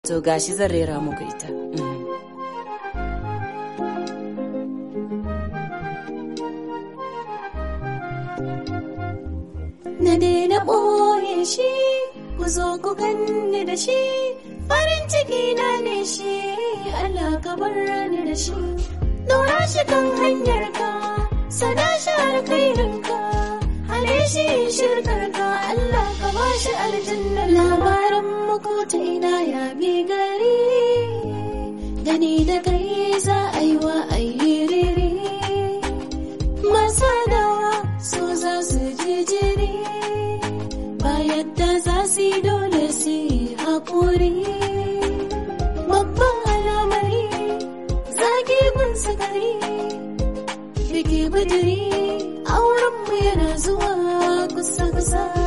to gashi zan rera muku ita Mm. na daina ɓoye shi ku zo ku ganni da shi farin ciki na ne shi Allah ka bar ni da shi Dora shi kan hanyar ka sada shi alkhairin ka hane shi shirkar ka Allah ka ba shi aljanna labarin muku ta ina ya bi gari gani da kai za a yi wa ayyiriri masanawa su za su ji jiri ba yadda za su yi dole su yi haƙuri babban alamari zaki gun sukari biki budiri aurenmu yana zuwa kusa-kusa